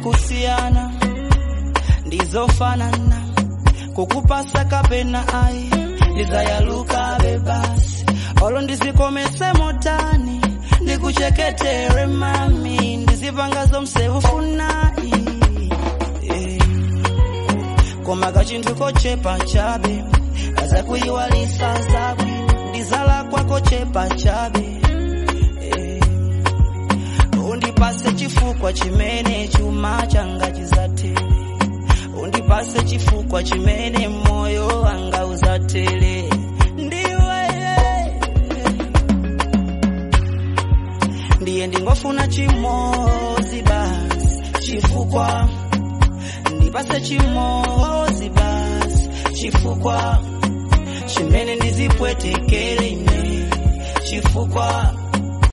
kusiyana ndizofanana kukupasa kapena ayi ndizayalukabe basi olo ndizikometse motani ndikucheketere mami ndizipangazo mseufunayi yeah. koma kachinthu kochepa chabe azakuyiwalisa zabwi ndizala kwako chepa chabe yeah. undipase chifukwa chimene chuma changa chizatere undipase chifukwa chimene moyo wanga uzatere ndiwe ndiye ndingofuna chimozi basi chifukwa ndipase chimozi basi chifukwa chimene ndizipwetekele ine chifukwa